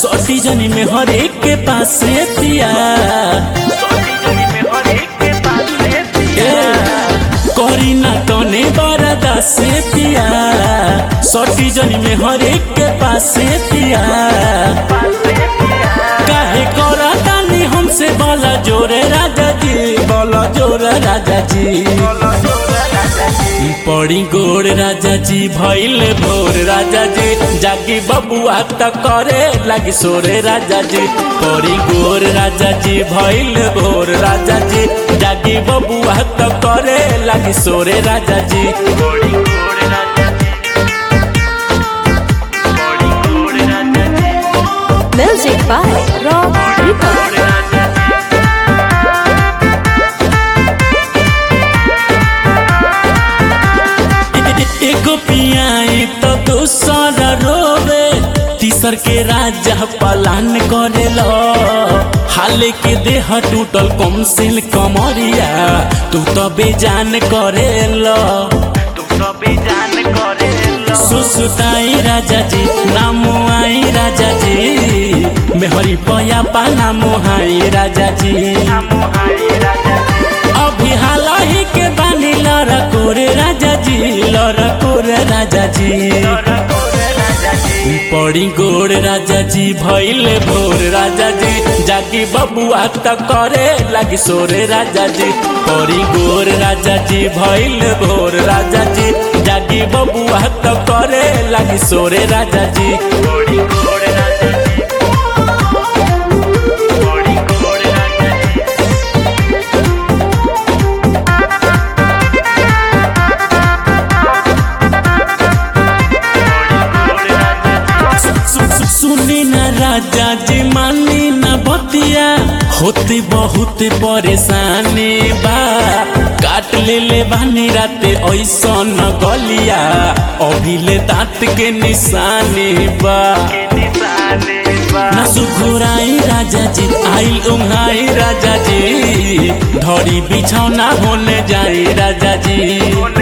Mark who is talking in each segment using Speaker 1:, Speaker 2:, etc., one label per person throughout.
Speaker 1: सोटी जनी में हर एक के पास पिया करी ना तने बरदा से पिया सोटी जनी में हर एक के पास पिया काहे करा तानी हमसे बोला जोरे राजा जी बोला जोरे राजा जी पड़ी गोड़ राजा जी भैल भोर राजा जी जागी बबुआ त करे लगी सोरे राजा जी पड़ी गोड़ राजा जी भैल भोर राजा जी जागी बबुआ त करे लगी सोरे राजा जी पड़ी गोड़ राजा जी पड़ी गोड़ राजा जी
Speaker 2: Music by Rob Ripper.
Speaker 1: एगो पियाई तो दूसरा रोवे तीसर के राजा पलान करे लो हाल के देह टूटल कम सिल कमरिया तू तो बेजान करे लो तू तो बेजान करे लो सुसुताई राजा जी नाम आई राजा जी मेहरी पया पाना मोहाई राजा जी अभी हाल ही के बानी लड़ा कोरे राजा जी लड़ा कोरे राजा जी पड़ी गोड़ राजा जी भैल भोर राजा जी जागी बबुआ त करे लगी सोरे राजा जी पड़ी गोड़ राजा जी भैल भोर राजा जी जागी बबुआ त करे लगी सोरे राजा जी पड़ी गोड़ राजा जी पड़ी गोड़ राजा जी सुनी न राजा जी मानी न बतिया होती बहुत परेशानी बा काट ले ले बानी राते ऐसा न गलिया अभी ले दांत के निशानी बा न सुखुराई राजा जी आइल उंगाई राजा जी धड़ी बिछौना होने जाई राजा जी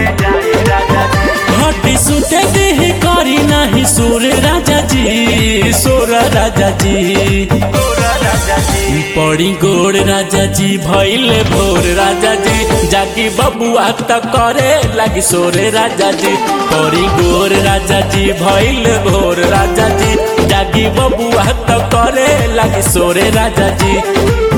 Speaker 1: हटी सुते देह करी नाही सुर राजा जी सुर राजा जी पड़ी गोड़ राजा जी भैल भोर राजा जी जागी बबुआ त करे लगी सोरे राजा जी पड़ी गोड़ राजा जी भैल भोर राजा जी जागी बबुआ त करे लगी सोरे राजा जी